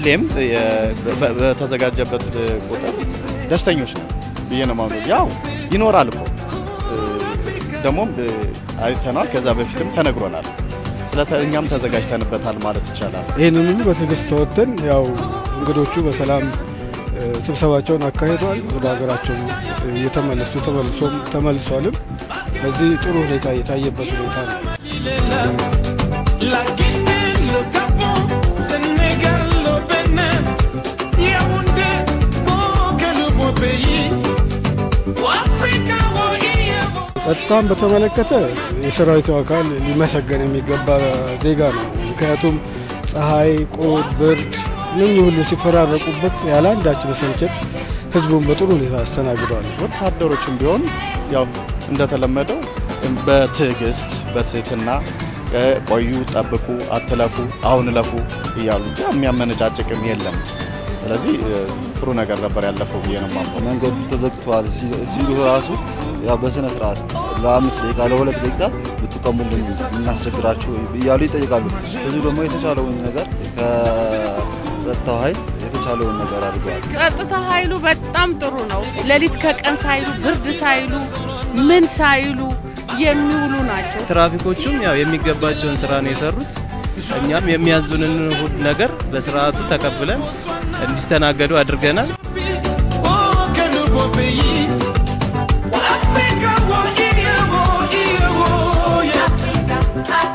ሁሌም የ- በ- በተዘጋጀበት ቁጥር ደስተኞች ነው ብዬ ነው የማምነው። ያው ይኖራል እኮ እ፣ ደግሞም እ፣ አይተናል። ከዛ በፊትም ተነግሮናል። ስለተ- እኛም ተዘጋጅተንበታል ማለት ይቻላል። ይህንን ሁሉ በትዕግስት ተወጥተን ያው እንግዶቹ በሰላም እ፣ ስብሰባቸውን አካሂደዋል። ወደ ሀገራቸው እየተመለሱ ተመልሶም ተመልሷልም። በዚህ ጥሩ ሁኔታ የታየበት ሁኔታ ነው። La Guinée, le Gabon, Sénégal, le Bénin, Yaoundé, oh quel beau pays, Africa, oh Iéro. ጸጥታን በተመለከተ የሰራዊቱ አካል ሊመሰገን የሚገባ ዜጋ ነው። ምክንያቱም ፀሐይ፣ ቁር፣ ብርድ እነኚህ ሁሉ ሲፈራረቁበት ያለ አንዳች መሰልቸት ህዝቡን በጥሩ ሁኔታ አስተናግደዋል። ወታደሮችም ቢሆን ያው እንደተለመደው በትዕግስት በትህትና እ፣ ቆዩ፣ ጠብቁ፣ አትለፉ፣ አሁን እለፉ እያሉ ያው የሚያመነጫጭቅም የለም። ስለዚህ እ፣ ጥሩ ነገር ነበር ያለፈው ብዬ ነው የማምነው። መንገዱ ተዘግቷል ሲ- ሲሉ ራሱ ያው በስነ ስርዓት ለአምስት ደቂቃ ለሁለት ደቂቃ ብትቆሙልን እናስቸግራችሁ እያሉ ይጠይቃሉ። ህዝቡ ደግሞ የተቻለውን ነገር ከጸጥታው ኃይል የተቻለውን ነገር አድርገዋል። ጸጥታ ኃይሉ በጣም ጥሩ ነው። ሌሊት ከቀን ሳይሉ ብርድ ሳይሉ ምን ሳይሉ የሚውሉ ናቸው። ትራፊኮቹም ያው የሚገባቸውን ስራ ነው የሰሩት። እኛም የሚያዙንን ሁሉ ነገር በስርዓቱ ተቀብለን እንዲስተናገዱ አድርገናል። Oh, quel beau pays, Africa, oh Iéro, Iéro, yeah.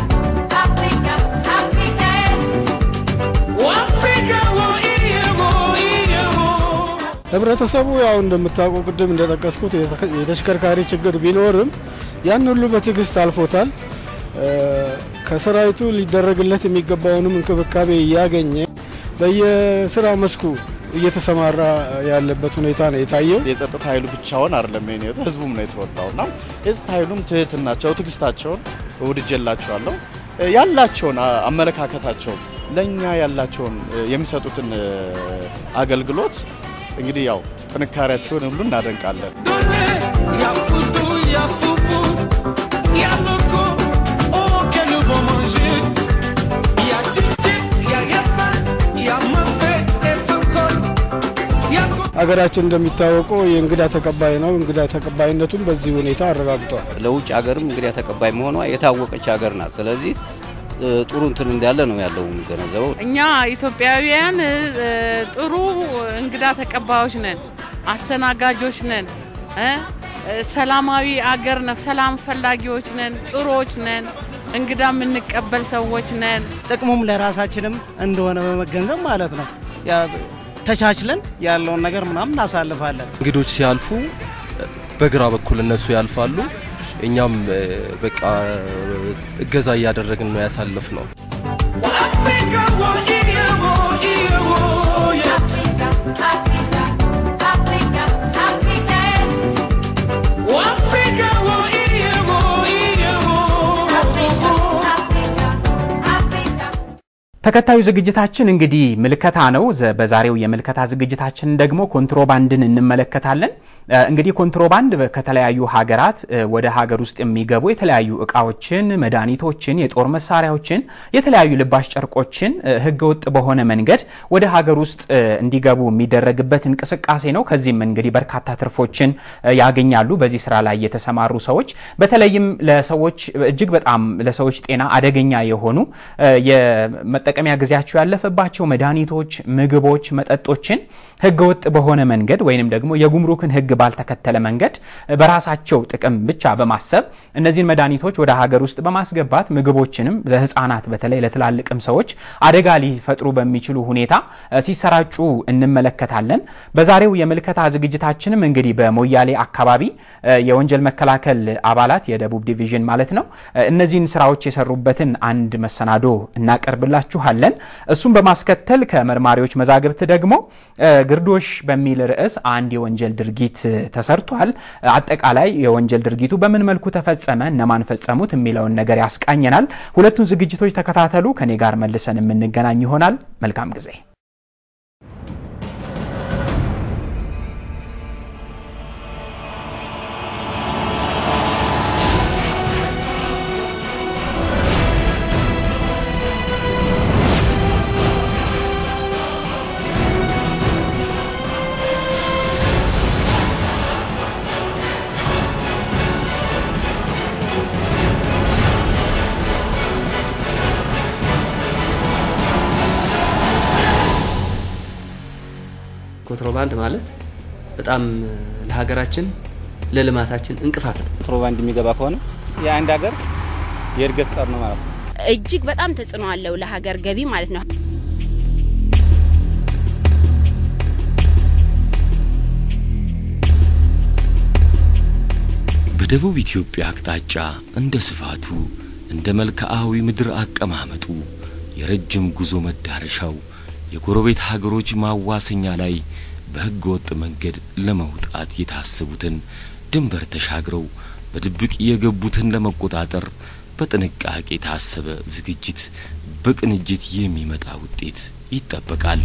Oh, Africa, oh Iéro, Iéro. ህብረተሰቡ ያው እንደምታውቀው ቅድም እንደጠቀስኩት የተከ- የተሽከርካሪ ችግር ቢኖርም ያን ሁሉ በትዕግስት አልፎታል። እ፣ ከሰራዊቱ ሊደረግለት የሚገባውንም እንክብካቤ እያገኘ በየስራ መስኩ እየተሰማራ ያለበት ሁኔታ ነው የታየው። የጸጥታ ኃይሉ ብቻውን አይደለም የኔ ህይወት ህዝቡም ነው የተወጣው እና የጸጥታ ኃይሉም ትህትናቸው፣ ትዕግስታቸውን ውድጄላቸዋለሁ። እ፣ ያላቸውን አ- አመለካከታቸው ለእኛ ያላቸውን እ፣ የሚሰጡትን እ፣ አገልግሎት እንግዲህ ያው ጥንካሬያቸውን ሁሉ እናደንቃለን። Donner, y'a foutou, y'a foufou, y'a loco, oh quel bon manger. Y'a DJ, y'a Yafa, y'a Mafé, et Fakol, y'a Co- ሀገራችን እንደሚታወቀው የእንግዳ ተቀባይ ነው። እንግዳ ተቀባይነቱን በዚህ ሁኔታ አረጋግጧል። ለውጭ ሀገርም እንግዲህ ተቀባይ መሆኗ የታወቀች ሀገር ናት። ስለዚህ እ፣ ጥሩ እንትን እንዳለ ነው ያለው የሚገነዘበው። እኛ ኢትዮጵያውያን እ፣ ጥሩ እንግዳ ተቀባዮች ነን፣ አስተናጋጆች ነን፣ እ፣ እ፣ ሰላማዊ አገር ነው፣ ሰላም ፈላጊዎች ነን፣ ጥሩዎች ነን፣ እንግዳ የምንቀበል ሰዎች ነን። ጥቅሙም ለራሳችንም እንደሆነ በመገንዘብ ማለት ነው ያ ተቻችለን ያለውን ነገር ምናምን እናሳልፋለን። እንግዶች ሲያልፉ በግራ በኩል እነሱ ያልፋሉ። እኛም እ፣ በቃ እገዛ እያደረግን ነው ያሳለፍ ነው። Africa, oh Iéro, Iéro, yeah. Oh, Africa, oh Iéro, Iéro, ተከታዩ ዝግጅታችን እንግዲህ ምልከታ ነው። ዘ- በዛሬው የምልከታ ዝግጅታችን ደግሞ ኮንትሮባንድን እንመለከታለን። እ፣ እንግዲህ ኮንትሮባንድ በ- ከተለያዩ ሀገራት እ፣ ወደ ሀገር ውስጥ የሚገቡ የተለያዩ እቃዎችን፣ መድኃኒቶችን፣ የጦር መሳሪያዎችን፣ የተለያዩ ልባሽ ጨርቆችን እ፣ ህገወጥ በሆነ መንገድ ወደ ሀገር ውስጥ እ፣ እንዲገቡ የሚደረግበት እንቅስቃሴ ነው። ከዚህም እንግዲህ በርካታ ትርፎችን እ፣ ያገኛሉ በዚህ ስራ ላይ የተሰማሩ ሰዎች። በተለይም ለሰዎች እጅግ በጣም ለሰዎች ጤና አደገኛ የሆኑ እ፣ የመጠቀሚያ ጊዜያቸው ያለፈባቸው መድኃኒቶች፣ ምግቦች፣ መጠጦችን ህገወጥ በሆነ መንገድ ወይንም ደግሞ የጉምሩክን ህግ ባልተከተለ መንገድ በራሳቸው ጥቅም ብቻ በማሰብ እነዚህን መድኃኒቶች ወደ ሀገር ውስጥ በማስገባት ምግቦችንም ለህፃናት በተለይ ለትላልቅም ሰዎች አደጋ ሊፈጥሩ በሚችሉ ሁኔታ እ፣ ሲሰራጩ እንመለከታለን። በዛሬው የምልከታ ዝግጅታችንም እንግዲህ በሞያሌ አካባቢ እ፣ የወንጀል መከላከል አባላት የደቡብ ዲቪዥን ማለት ነው እ፣ እነዚህን ስራዎች የሰሩበትን አንድ መሰናዶ እናቀርብላችኋለን። እሱም በማስከተል ከመርማሪዎች መዛግብት ደግሞ እ፣ ግርዶሽ በሚል ርዕስ አንድ የወንጀል ድርጊት እ፣ ተሰርቷል። አጠቃላይ የወንጀል ድርጊቱ በምን መልኩ ተፈጸመ፣ እነማን ፈጸሙት የሚለውን ነገር ያስቃኘናል። ሁለቱን ዝግጅቶች ተከታተሉ። ከኔ ጋር መልሰን የምንገናኝ ይሆናል። መልካም ጊዜ። ኮንትሮባንድ ማለት በጣም ለሀገራችን ለልማታችን እንቅፋት ነው። ኮንትሮባንድ የሚገባ ከሆነ የአንድ ሀገር የእድገት ጸር ነው ማለት ነው። እጅግ በጣም ተጽዕኖ አለው ለሀገር ገቢ ማለት ነው። በደቡብ ኢትዮጵያ አቅጣጫ እንደ ስፋቱ እንደ መልክዓዊ ምድር አቀማመጡ የረጅም ጉዞ መዳረሻው የጎረቤት ሀገሮች ማዋሰኛ ላይ በሕገ ወጥ መንገድ ለመውጣት የታሰቡትን ድንበር ተሻግረው በድብቅ የገቡትን ለመቆጣጠር በጥንቃቄ የታሰበ ዝግጅት በቅንጅት የሚመጣ ውጤት ይጠበቃል።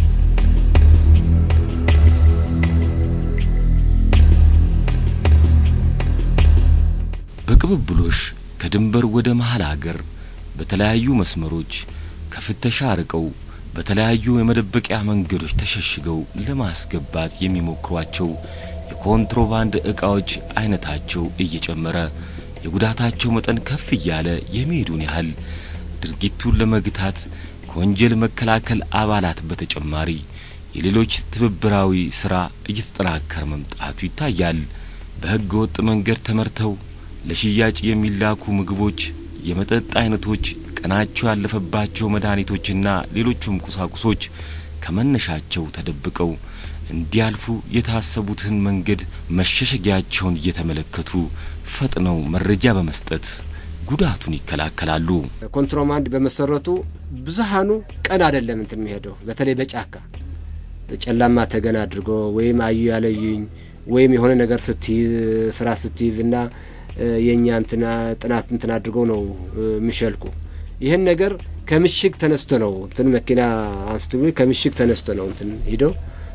በቅብብሎሽ ከድንበር ወደ መሀል አገር በተለያዩ መስመሮች ከፍተሻ ርቀው በተለያዩ የመደበቂያ መንገዶች ተሸሽገው ለማስገባት የሚሞክሯቸው የኮንትሮባንድ ዕቃዎች አይነታቸው እየጨመረ የጉዳታቸው መጠን ከፍ እያለ የሚሄዱን ያህል ድርጊቱን ለመግታት ከወንጀል መከላከል አባላት በተጨማሪ የሌሎች ትብብራዊ ስራ እየተጠናከረ መምጣቱ ይታያል። በሕገ ወጥ መንገድ ተመርተው ለሽያጭ የሚላኩ ምግቦች፣ የመጠጥ አይነቶች፣ ቀናቸው ያለፈባቸው መድኃኒቶችና ሌሎቹም ቁሳቁሶች ከመነሻቸው ተደብቀው እንዲያልፉ የታሰቡትን መንገድ መሸሸጊያቸውን እየተመለከቱ ፈጥነው መረጃ በመስጠት ጉዳቱን ይከላከላሉ። ኮንትሮባንድ በመሰረቱ ብዙሃኑ ቀን አይደለም እንትን የሚሄደው በተለይ በጫካ ጨላማ ተገን አድርጎ ወይም አዩ ያለዩኝ ወይም የሆነ ነገር ስትይዝ ስራ ስትይዝ እና የእኛ እንትና ጥናት እንትን አድርገው ነው የሚሸልኩ። ይህን ነገር ከምሽግ ተነስቶ ነው እንትን መኪና አንስቶ ከምሽግ ተነስቶ ነው እንትን ሂደው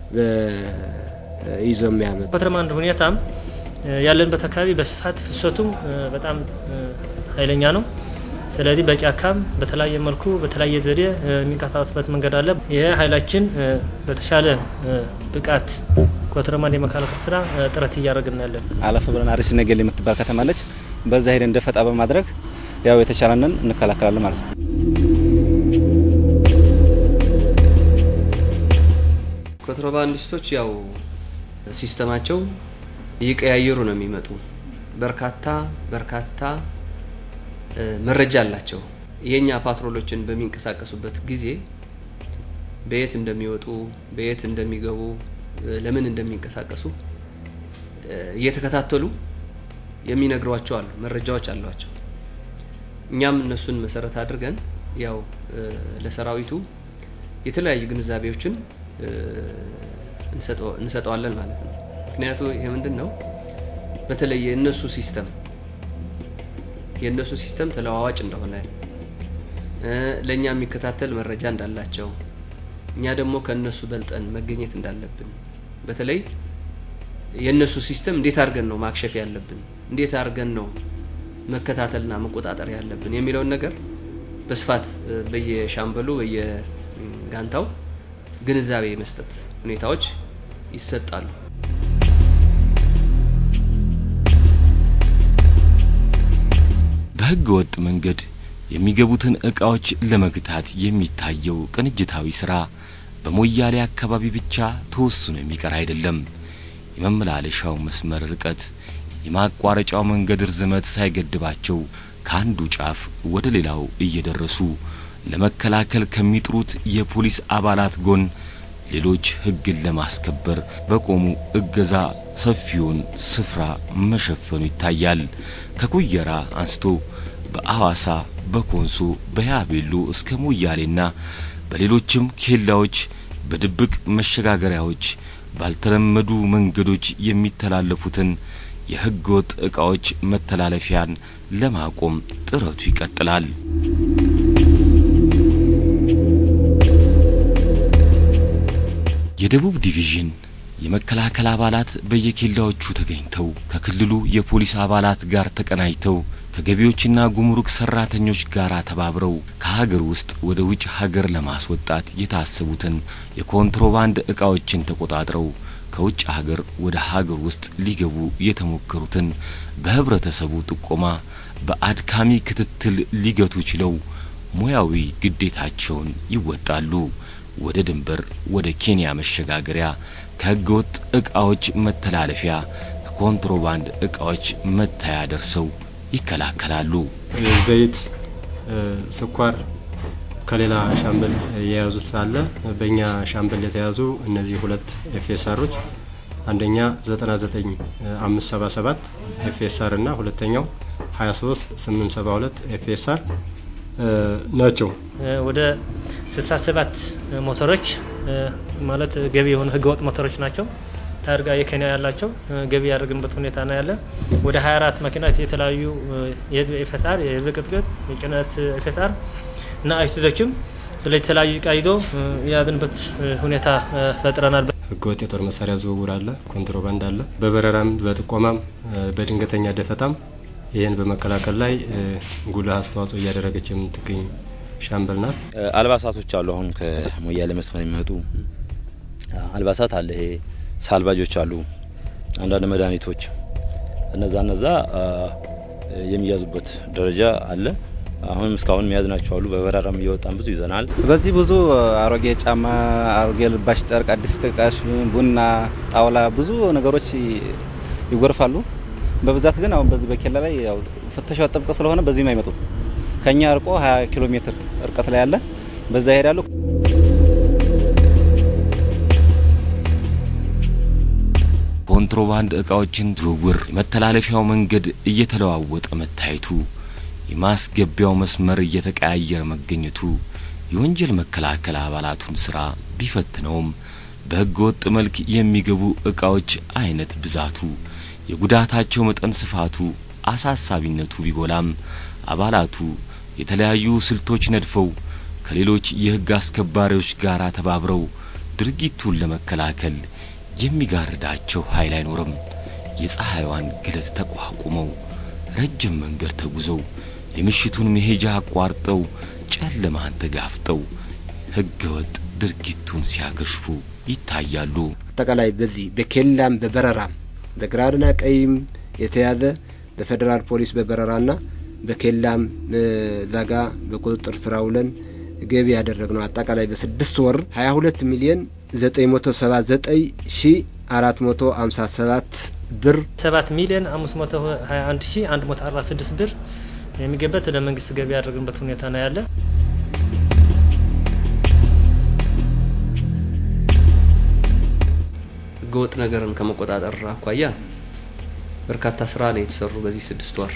ይዞ የሚያመጡ ኮንትሮባንድ ሁኔታም ያለንበት አካባቢ በስፋት ፍሰቱም በጣም ኃይለኛ ነው። ስለዚህ በጫካም በተለያየ መልኩ በተለያየ ዘዴ የሚንቀሳቀስበት መንገድ አለ። ይሄ ኃይላችን በተሻለ ብቃት ኮንትሮባንድ የመከላከል ስራ ጥረት እያደረግን ያለን። አለፍ ብለን አርሲ ነገሌ የምትባል ከተማ አለች። በዛ ሄደን እንደፈጣ በማድረግ ያው የተቻለንን እንከላከላለን ማለት ነው። ኮንትሮባንዲስቶች ያው ሲስተማቸው እየቀያየሩ ነው የሚመጡ። በርካታ በርካታ መረጃ አላቸው። የኛ ፓትሮሎችን በሚንቀሳቀሱበት ጊዜ በየት እንደሚወጡ፣ በየት እንደሚገቡ፣ ለምን እንደሚንቀሳቀሱ እየተከታተሉ የሚነግሯቸው አሉ፣ መረጃዎች አሏቸው። እኛም እነሱን መሰረት አድርገን ያው ለሰራዊቱ የተለያዩ ግንዛቤዎችን እንሰጠዋለን ማለት ነው። ምክንያቱ ይሄ ምንድን ነው? በተለይ የእነሱ ሲስተም የእነሱ ሲስተም ተለዋዋጭ እንደሆነ ለእኛ የሚከታተል መረጃ እንዳላቸው እኛ ደግሞ ከእነሱ በልጠን መገኘት እንዳለብን በተለይ የእነሱ ሲስተም እንዴት አድርገን ነው ማክሸፍ ያለብን፣ እንዴት አድርገን ነው መከታተልና መቆጣጠር ያለብን የሚለውን ነገር በስፋት በየሻምበሉ በየጋንታው ግንዛቤ መስጠት ሁኔታዎች ይሰጣሉ። በሕገ ወጥ መንገድ የሚገቡትን ዕቃዎች ለመግታት የሚታየው ቅንጅታዊ ሥራ በሞያሌ አካባቢ ብቻ ተወስኖ የሚቀር አይደለም። የመመላለሻው መስመር ርቀት፣ የማቋረጫው መንገድ ርዝመት ሳይገድባቸው ከአንዱ ጫፍ ወደ ሌላው እየደረሱ ለመከላከል ከሚጥሩት የፖሊስ አባላት ጎን ሌሎች ሕግን ለማስከበር በቆሙ እገዛ ሰፊውን ስፍራ መሸፈኑ ይታያል። ከኩየራ አንስቶ በአዋሳ፣ በኮንሶ፣ በያቤሎ እስከ ሞያሌና በሌሎችም ኬላዎች፣ በድብቅ መሸጋገሪያዎች፣ ባልተለመዱ መንገዶች የሚተላለፉትን የሕገ ወጥ ዕቃዎች መተላለፊያን ለማቆም ጥረቱ ይቀጥላል። የደቡብ ዲቪዥን የመከላከል አባላት በየኬላዎቹ ተገኝተው ከክልሉ የፖሊስ አባላት ጋር ተቀናጅተው ከገቢዎችና ጉምሩክ ሰራተኞች ጋር ተባብረው ከሀገር ውስጥ ወደ ውጭ ሀገር ለማስወጣት የታሰቡትን የኮንትሮባንድ ዕቃዎችን ተቆጣጥረው ከውጭ ሀገር ወደ ሀገር ውስጥ ሊገቡ የተሞከሩትን በህብረተሰቡ ጥቆማ በአድካሚ ክትትል ሊገቱ ችለው ሙያዊ ግዴታቸውን ይወጣሉ። ወደ ድንበር፣ ወደ ኬንያ መሸጋገሪያ፣ ከህገወጥ እቃዎች መተላለፊያ፣ ከኮንትሮባንድ እቃዎች መታያ ደርሰው ይከላከላሉ። ዘይት፣ ስኳር ከሌላ ሻምበል የያዙት አለ። በእኛ ሻምበል የተያዙ እነዚህ ሁለት ኤፍኤስአሮች አንደኛ 99577 ኤፍኤስአር እና ሁለተኛው 23872 ኤፍኤስአር ናቸው። ወደ 67 ሞተሮች ማለት ገቢ የሆኑ ህገወጥ ሞተሮች ናቸው። ታርጋ የኬንያ ያላቸው ገቢ ያደረግንበት ሁኔታ ነው ያለ። ወደ 24 መኪናዎች የተለያዩ የህዝብ ኤፍኤስአር፣ የህዝብ ቅጥቅጥ፣ የጭነት ኤፍኤስአር እና አይሱዞችም ስለ የተለያዩ እቃ ይዞ የያዝንበት ሁኔታ ፈጥረናል። ህገወጥ የጦር መሳሪያ ዝውውር አለ፣ ኮንትሮባንድ አለ። በበረራም በጥቆማም በድንገተኛ ደፈጣም ይህን በመከላከል ላይ ጉልህ አስተዋጽኦ እያደረገች የምትገኝ ሻምበል ናት። አልባሳቶች አሉ። አሁን ከሞያሌ መስመር የሚመጡ አልባሳት አለ። ይሄ ሳልባጆች አሉ፣ አንዳንድ መድኃኒቶች፣ እነዛ እነዛ የሚያዙበት ደረጃ አለ። አሁንም እስካሁን መያዝ ናቸው አሉ። በበረራም እየወጣን ብዙ ይዘናል። በዚህ ብዙ አሮጌ ጫማ፣ አሮጌ ልባሽ ጨርቅ፣ አዲስ ጥቃሽ፣ ቡና፣ ጣውላ ብዙ ነገሮች ይጎርፋሉ። በብዛት ግን አሁን በዚህ በኬላ ላይ ያው ፍተሻው ጥብቅ ስለሆነ በዚህም አይመጡም። ከኛ እርቆ 20 ኪሎ ሜትር እርቀት ላይ ያለ በዛ ይሄዳሉ። ኮንትሮባንድ እቃዎችን ዝውውር የመተላለፊያው መንገድ እየተለዋወጠ መታየቱ የማስገቢያው መስመር እየተቀያየረ መገኘቱ የወንጀል መከላከል አባላቱን ስራ ቢፈትነውም በህገ ወጥ መልክ የሚገቡ እቃዎች አይነት ብዛቱ፣ የጉዳታቸው መጠን ስፋቱ፣ አሳሳቢነቱ ቢጎላም አባላቱ የተለያዩ ስልቶች ነድፈው ከሌሎች የህግ አስከባሪዎች ጋር ተባብረው ድርጊቱን ለመከላከል የሚጋርዳቸው ኃይል አይኖርም። የፀሐይዋን ግለት ተቋቁመው ረጅም መንገድ ተጉዘው የምሽቱን መሄጃ አቋርጠው ጨለማን ተጋፍጠው ህገ ወጥ ድርጊቱን ሲያገሽፉ ይታያሉ። አጠቃላይ በዚህ በኬላም በበረራም በግራና ቀይም የተያዘ በፌዴራል ፖሊስ በበረራና በኬላም ዛጋ በቁጥጥር ስር ውለን ገቢ ያደረግነው አጠቃላይ በስድስት ወር ሀያ ሁለት ሚሊዮን ዘጠኝ መቶ ሰባ ዘጠኝ ሺ አራት መቶ ሀምሳ ሰባት ብር ሰባት ሚሊዮን አምስት መቶ ሀያ አንድ ሺ አንድ መቶ አርባ ስድስት ብር የሚገበት ለመንግስት ገቢ ያደረግንበት ሁኔታ ነው ያለ። ህገወጥ ነገርን ከመቆጣጠር አኳያ በርካታ ስራ ነው የተሰሩ በዚህ ስድስት ወር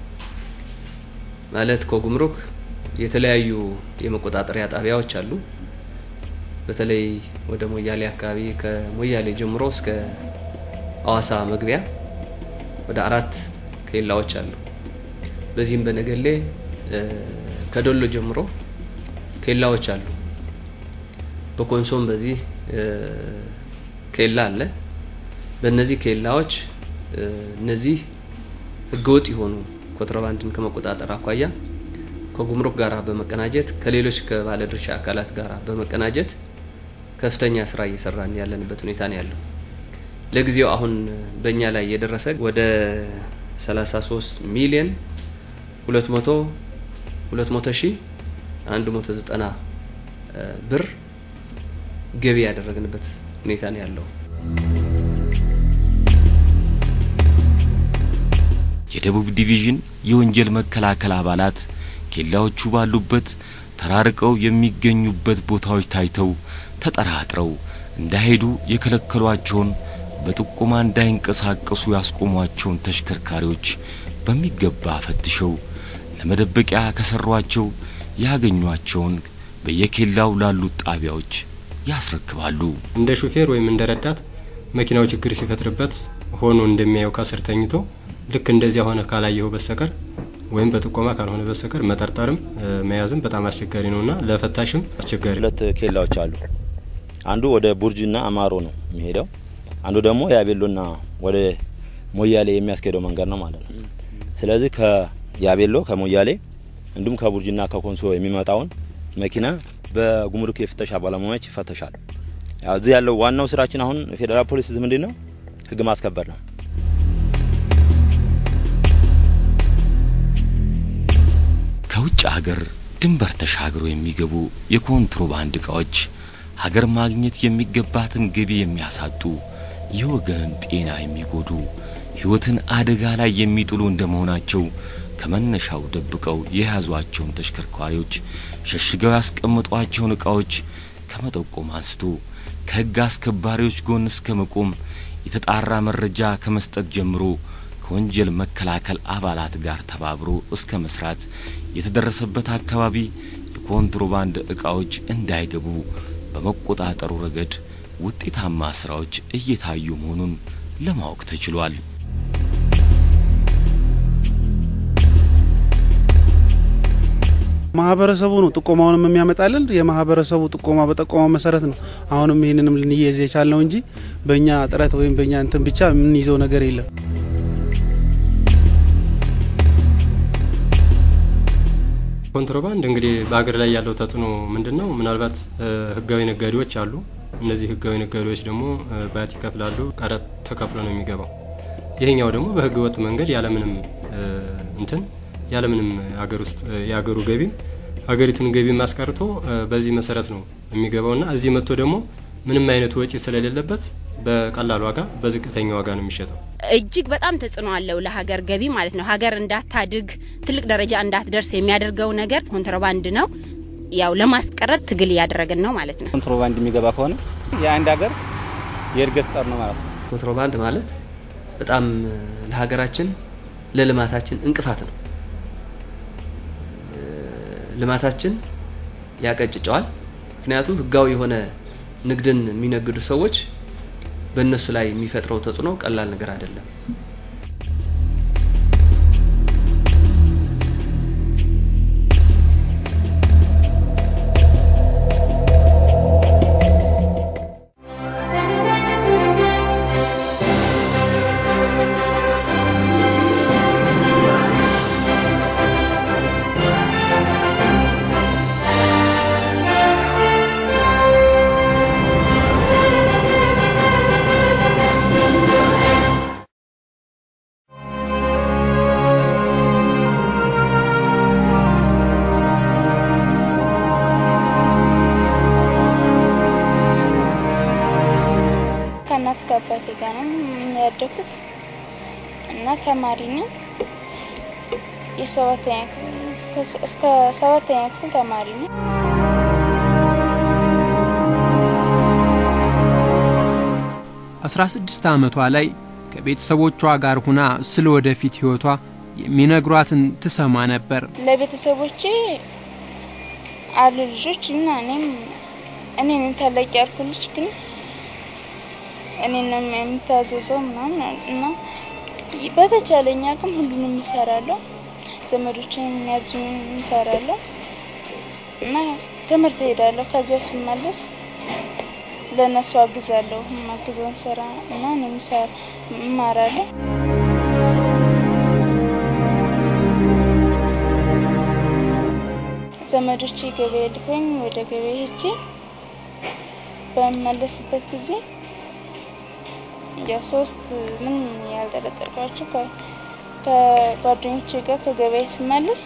ማለት ከጉምሩክ የተለያዩ የመቆጣጠሪያ ጣቢያዎች አሉ። በተለይ ወደ ሞያሌ አካባቢ ከሞያሌ ጀምሮ እስከ አዋሳ መግቢያ ወደ አራት ኬላዎች አሉ። በዚህም በነገሌ ከዶሎ ጀምሮ ኬላዎች አሉ። በኮንሶም በዚህ ኬላ አለ። በእነዚህ ኬላዎች እነዚህ ህገወጥ የሆኑ ኮንትሮባንድን ከመቆጣጠር አኳያ ከጉምሩክ ጋር በመቀናጀት ከሌሎች ከባለድርሻ አካላት ጋር በመቀናጀት ከፍተኛ ስራ እየሰራን ያለንበት ሁኔታ ነው ያለው። ለጊዜው አሁን በእኛ ላይ የደረሰ ወደ 33 ሚሊዮን 200 200 ሺህ 190 ብር ገቢ ያደረግንበት ሁኔታ ነው ያለው። የደቡብ ዲቪዥን የወንጀል መከላከል አባላት ኬላዎቹ ባሉበት ተራርቀው የሚገኙበት ቦታዎች ታይተው ተጠራጥረው እንዳይሄዱ የከለከሏቸውን በጥቆማ እንዳይንቀሳቀሱ ያስቆሟቸውን ተሽከርካሪዎች በሚገባ ፈትሸው ለመደበቂያ ከሰሯቸው ያገኟቸውን በየኬላው ላሉት ጣቢያዎች ያስረክባሉ። እንደ ሹፌር ወይም እንደ ረዳት መኪናው ችግር ሲፈጥርበት ሆኖ እንደሚያየው ከስር ተኝቶ ልክ እንደዚያ ሆነ ካላየው በስተቀር ወይም በጥቆማ ካልሆነ በስተቀር መጠርጠርም መያዝም በጣም አስቸጋሪ ነውና ለፈታሽም አስቸጋሪ። ሁለት ኬላዎች አሉ። አንዱ ወደ ቡርጅና አማሮ ነው የሚሄደው፣ አንዱ ደግሞ የአቤሎና ወደ ሞያሌ የሚያስኬደው መንገድ ነው ማለት ነው። ስለዚህ ከያቤሎ ከሞያሌ እንዲሁም ከቡርጅና ከኮንሶ የሚመጣውን መኪና በጉምሩክ የፍተሻ ባለሙያዎች ይፈተሻሉ። ያው እዚህ ያለው ዋናው ስራችን አሁን ፌዴራል ፖሊስ ምንድን ነው ህግ ማስከበር ነው። ከውጭ ሀገር ድንበር ተሻግረው የሚገቡ የኮንትሮባንድ እቃዎች ሀገር ማግኘት የሚገባትን ገቢ የሚያሳጡ የወገንን ጤና የሚጎዱ ሕይወትን አደጋ ላይ የሚጥሉ እንደመሆናቸው ከመነሻው ደብቀው የያዟቸውን ተሽከርካሪዎች ሸሽገው ያስቀመጧቸውን ዕቃዎች ከመጠቆም አንስቶ ከሕግ አስከባሪዎች ጎን እስከ መቆም የተጣራ መረጃ ከመስጠት ጀምሮ ከወንጀል መከላከል አባላት ጋር ተባብሮ እስከ መስራት የተደረሰበት አካባቢ የኮንትሮባንድ ዕቃዎች እንዳይገቡ በመቆጣጠሩ ረገድ ውጤታማ ስራዎች እየታዩ መሆኑን ለማወቅ ተችሏል። ማህበረሰቡ ነው ጥቆማውንም የሚያመጣልን። የማህበረሰቡ ጥቆማ በጠቆማው መሰረት ነው አሁንም ይህንንም ልንይዝ የቻልነው እንጂ በእኛ ጥረት ወይም በእኛ እንትን ብቻ የምንይዘው ነገር የለም። ኮንትሮባንድ እንግዲህ በሀገር ላይ ያለው ተጽዕኖ ምንድን ነው? ምናልባት ህጋዊ ነጋዴዎች አሉ። እነዚህ ህጋዊ ነጋዴዎች ደግሞ ባት ይከፍላሉ፣ ቀረጥ ተከፍሎ ነው የሚገባው። ይሄኛው ደግሞ በህገ ወጥ መንገድ ያለምንም እንትን ያለምንም ሀገር ውስጥ የሀገሩ ገቢም ሀገሪቱን ገቢ ማስቀርቶ በዚህ መሰረት ነው የሚገባውና እዚህ መጥቶ ደግሞ ምንም አይነት ወጪ ስለሌለበት በቀላል ዋጋ በዝቅተኛ ዋጋ ነው የሚሸጠው። እጅግ በጣም ተጽዕኖ አለው ለሀገር ገቢ ማለት ነው። ሀገር እንዳታድግ ትልቅ ደረጃ እንዳትደርስ የሚያደርገው ነገር ኮንትሮባንድ ነው። ያው ለማስቀረት ትግል እያደረግን ነው ማለት ነው። ኮንትሮባንድ የሚገባ ከሆነ የአንድ ሀገር የእድገት ጸር ነው ማለት ነው። ኮንትሮባንድ ማለት በጣም ለሀገራችን ለልማታችን እንቅፋት ነው። ልማታችን ያቀጭጨዋል። ምክንያቱም ህጋዊ የሆነ ንግድን የሚነግዱ ሰዎች በእነሱ ላይ የሚፈጥረው ተጽዕኖ ቀላል ነገር አይደለም። ከእናት ከአባቴ ጋር ነው ያደኩት እና ተማሪ ነኝ። የሰባተኛ ክፍል እስከ ሰባተኛ ክፍል ተማሪ ነኝ። አስራ ስድስት ዓመቷ ላይ ከቤተሰቦቿ ጋር ሁና ስለ ወደፊት ሕይወቷ የሚነግሯትን ትሰማ ነበር። ለቤተሰቦቼ አሉ ልጆች እና እኔም እኔ ነኝ ታላቅ ያልኩ ልጅ ግን እኔ ነው የምታዘዘው ምናምን እና በተቻለኝ አቅም ሁሉንም እሰራለሁ። ዘመዶችን የሚያዙኝ እሰራለሁ እና ትምህርት እሄዳለሁ። ከዚያ ስመለስ ለእነሱ አግዛለሁ። የማግዘውን ስራ እና እኔም እማራለሁ። ዘመዶቼ ገበያ ልከኝ ወደ ገበያ ሄጄ በምመለስበት ጊዜ ያው ሶስት ምን ያልጠረጠርኳቸው ከጓደኞቼ ጋር ከገበያ ስመለስ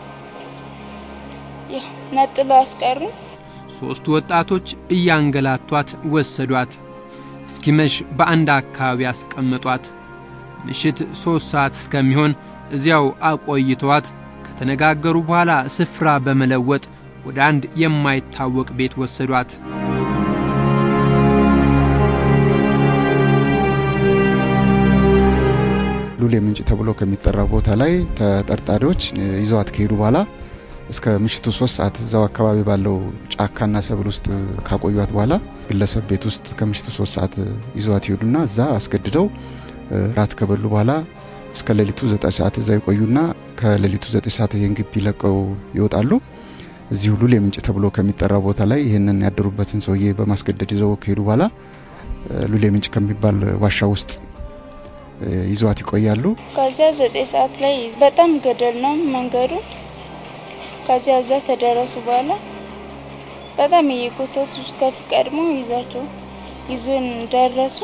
ያው ነጥለው አስቀሩኝ። ሦስቱ ወጣቶች እያንገላቷት ወሰዷት። እስኪመሽ በአንድ አካባቢ አስቀመጧት። ምሽት ሦስት ሰዓት እስከሚሆን እዚያው አቆይተዋት ከተነጋገሩ በኋላ ስፍራ በመለወጥ ወደ አንድ የማይታወቅ ቤት ወሰዷት። ሉሌ ምንጭ ተብሎ ከሚጠራው ቦታ ላይ ተጠርጣሪዎች ይዘዋት ከሄዱ በኋላ እስከ ምሽቱ ሶስት ሰዓት እዛው አካባቢ ባለው ጫካና ሰብል ውስጥ ካቆዩት በኋላ ግለሰብ ቤት ውስጥ ከምሽቱ ሶስት ሰዓት ይዘዋት ይሄዱና እዛ አስገድደው ራት ከበሉ በኋላ እስከ ሌሊቱ ዘጠኝ ሰዓት እዛ ይቆዩና ከሌሊቱ ዘጠኝ ሰዓት ይህን ግቢ ለቀው ይወጣሉ። እዚሁ ሉሌ ምንጭ ተብሎ ከሚጠራው ቦታ ላይ ይህንን ያደሩበትን ሰውዬ በማስገደድ ይዘው ከሄዱ በኋላ ሉሌ ምንጭ ከሚባል ዋሻ ውስጥ ይዘዋት ይቆያሉ። ከዚያ ዘጠኝ ሰዓት ላይ በጣም ገደል ነው መንገዱ። ከዚያ እዛ ተደረሱ በኋላ በጣም እየጎተቱ ከፍ ቀድሞ ይዟቸው ይዞን ደረሱ።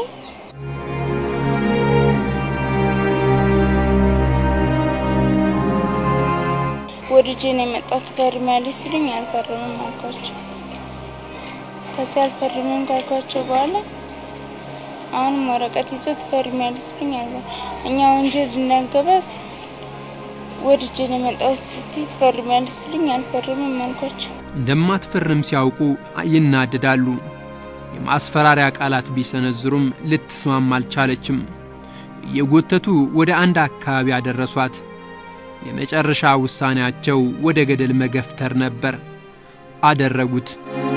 ወደ ጄን የመጣ ትፈርሚያለሽ ሲሉኝ አልፈርምም አልኳቸው። ከዚያ አልፈርምም ካልኳቸው በኋላ አሁንም ወረቀት ይዘህ ትፈርሚያለሽ ሲሉኝ አልፈ እኛ ወንጀል እንዳንገባ ወድጄ ነው የመጣሁት ስትይ ትፈርሚያለሽ ሲሉኝ አልፈርምም አልኳቸው። እንደማትፈርም ሲያውቁ ይናደዳሉ። የማስፈራሪያ ቃላት ቢሰነዝሩም ልትስማማ አልቻለችም። እየጎተቱ ወደ አንድ አካባቢ ያደረሷት። የመጨረሻ ውሳኔያቸው ወደ ገደል መገፍተር ነበር። አደረጉት።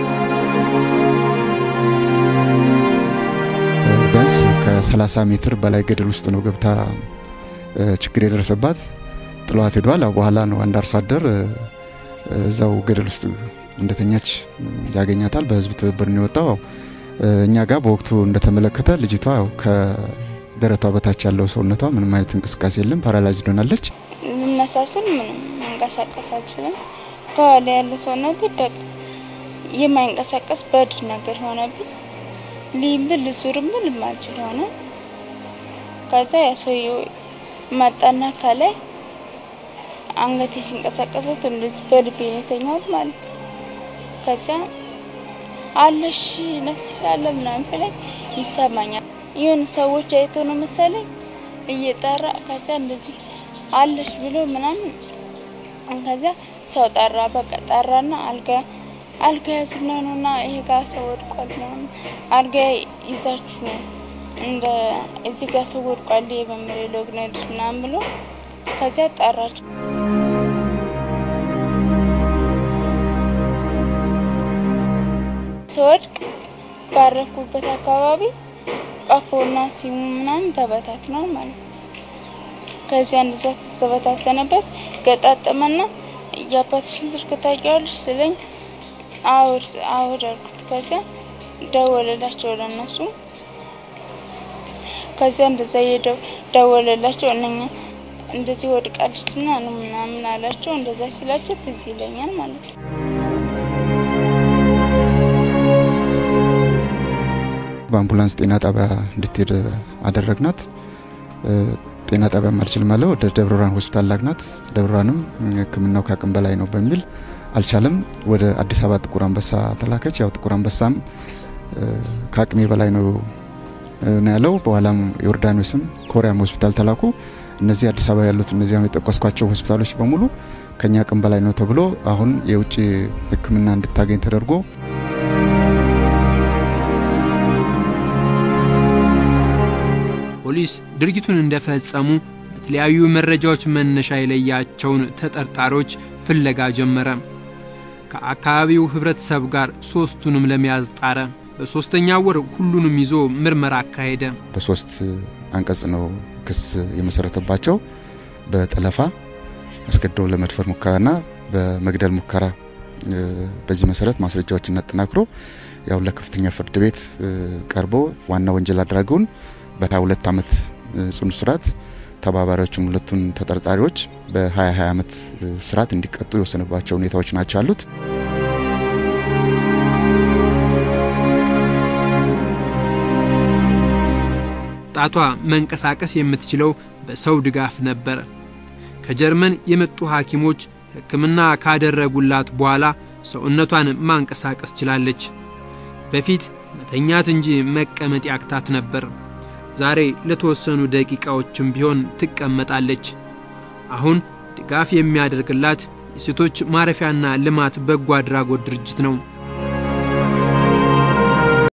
ቢያንስ ከ30 ሜትር በላይ ገደል ውስጥ ነው ገብታ ችግር የደረሰባት። ጥሏት ሄዷል። በኋላ ነው አንድ አርሶ አደር እዛው ገደል ውስጥ እንደተኛች ያገኛታል። በህዝብ ትብብር ነው የወጣው። እኛ ጋር በወቅቱ እንደተመለከተ ልጅቷ ከደረቷ በታች ያለው ሰውነቷ ምንም አይነት እንቅስቃሴ የለም። ፓራላይዝድ ሆናለች። ልነሳስል ምንም መንቀሳቀስ አልችልም። ከኋላ ያለ ሰውነት ደቅ የማይንቀሳቀስ በድ ነገር ሆነብኝ። ሊብል ዙርብል ማልችል ሆነ። ከዛ ያ ሰውዬው መጣና ከላይ አንገቴ ሲንቀሳቀሰት እንደዚህ በልቤ ነው የተኛሁት ማለት ነው። ከዚያ አለሽ ነፍስ አለ ምናምን ስለኝ ይሰማኛል። ይሁን ሰዎች አይቶ ነው መሰለኝ እየጠራ ከዚያ እንደዚህ አለሽ ብሎ ምናምን ከዚያ ሰው ጠራ። በቃ ጠራና አልጋ አልጋ ያዙና ነውና ይሄ ጋር ሰው ወድቋል ምናምን አልጋ ይዛችሁ ነው እንደ እዚህ ጋር ሰው ወድቋል የመምሬ ሎግነድ ምናምን ብሎ ከዚያ ጠራቸው። ስወድቅ ባረፍኩበት አካባቢ ቀፎና ሲሙ ምናምን ተበታት ነው ማለት ነው። ከዚያ እንደዛ ተበታተነበት ገጣጠመና የአባትሽን ስልክ ታውቂዋለሽ ስለኝ አውር አውር አልኩት። ከዚያ ደወለላቸው ለነሱ። ከዚያ እንደዛ ደወለላቸው እነኛ እንደዚህ ወድቃለችና ነው ምናምን አላቸው። እንደዛ ሲላቸው ትዝ ይለኛል ማለት ነው። በአምቡላንስ ጤና ጣቢያ እንድትሄድ አደረግናት። ጤና ጣቢያ አልችልም አለ። ወደ ደብረ ብርሃን ሆስፒታል ላግናት። ደብረ ብርሃንም ሕክምናው ከአቅም በላይ ነው በሚል አልቻለም። ወደ አዲስ አበባ ጥቁር አንበሳ ተላከች። ያው ጥቁር አንበሳም ከአቅሜ በላይ ነው ነው ያለው። በኋላም ዮርዳኖስም ኮሪያም ሆስፒታል ተላኩ። እነዚህ አዲስ አበባ ያሉት እነዚህ የጠቀስኳቸው ሆስፒታሎች በሙሉ ከኛ አቅም በላይ ነው ተብሎ አሁን የውጭ ሕክምና እንድታገኝ ተደርጎ ፖሊስ ድርጊቱን እንደፈጸሙ በተለያዩ መረጃዎች መነሻ የለያቸውን ተጠርጣሪዎች ፍለጋ ጀመረ። ከአካባቢው ህብረተሰብ ጋር ሶስቱንም ለመያዝ ጣረ። በሶስተኛ ወር ሁሉንም ይዞ ምርመራ አካሄደ። በሶስት አንቀጽ ነው ክስ የመሰረተባቸው በጠለፋ አስገድዶ ለመድፈር ሙከራና በመግደል ሙከራ። በዚህ መሰረት ማስረጃዎችን አጠናክሮ ያው ለከፍተኛ ፍርድ ቤት ቀርቦ ዋና ወንጀል አድራጊውን በ22 ዓመት ጽኑ እስራት ተባባሪዎቹን ሁለቱን ተጠርጣሪዎች በ2020 ዓመት እስራት እንዲቀጡ የወሰነባቸው ሁኔታዎች ናቸው ያሉት። ጣቷ መንቀሳቀስ የምትችለው በሰው ድጋፍ ነበር። ከጀርመን የመጡ ሐኪሞች ሕክምና ካደረጉላት በኋላ ሰውነቷን ማንቀሳቀስ ችላለች። በፊት መተኛት እንጂ መቀመጥ ያክታት ነበር። ዛሬ ለተወሰኑ ደቂቃዎችም ቢሆን ትቀመጣለች። አሁን ድጋፍ የሚያደርግላት የሴቶች ማረፊያና ልማት በጎ አድራጎት ድርጅት ነው።